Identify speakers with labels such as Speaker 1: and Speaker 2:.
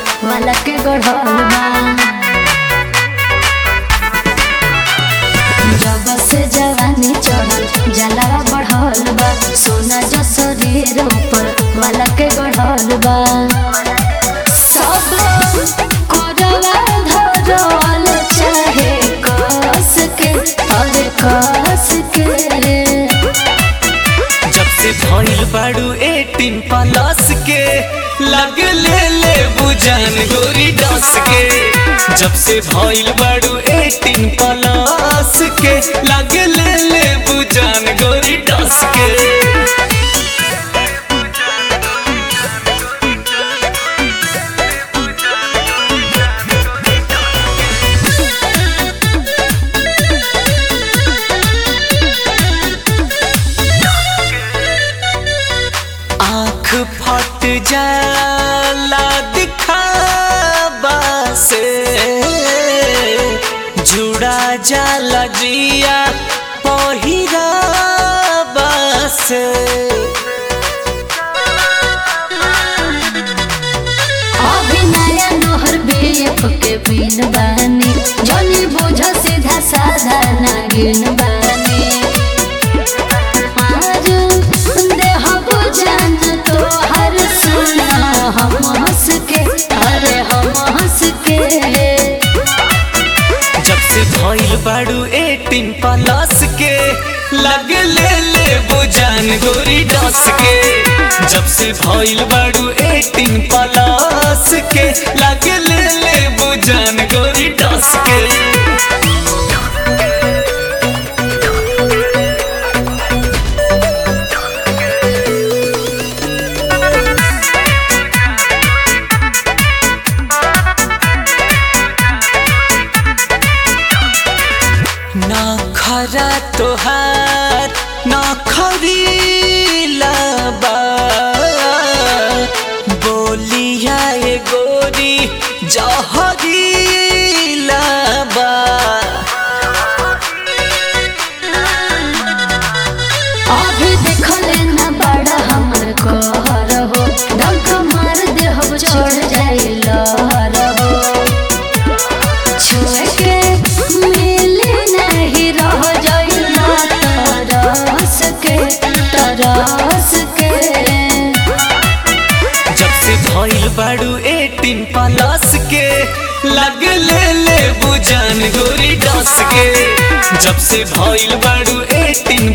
Speaker 1: वाला के गढ़ल बा जब से जवानी चढ़ल जलावा बढ़ल बा सोना जो शरीर ऊपर वाला के गढ़ल बा सब कोरवा धरल चाहे कस के अरे कस के
Speaker 2: जब से भइल बाड़ू एटीन प्लस के लग ले ले बुझान गोरी डस के जब से भइल बाड़ू एटीन प्लस के लग ले ले बुझान गोरी डस के आँख फट जाला दिखावा से जुड़ा जाला जिया पहिरावा से
Speaker 1: अभी नया नोहर बेफ के बिन बानी जनी बोझ सीधा साधा नागिन बानी आज देहब जान तो हर सुना हम हंस के अरे हम हंस के
Speaker 2: जब से भइल बाड़ू एटीन प्लस के लग ले ले बुझान गोरी डस के जब से भइल बाड़ू एटीन प्लस के लग ले ले बुझान गोरी डस के ना खरा तोहार ना खरीला बा बोलिया ए गोरी जहरीला बा
Speaker 1: अभी देखले ना बड़ा हमर कहर हो डंक मार देहब छोड़ जाए लहर हो छोड़ के मिले नहीं रह जाए ना तरस के तरस के
Speaker 2: जब से भइल बाड़ू एटीन प्लस के लग ले ले बुझान गोरी डस के जब से भइल बाड़ू एटीन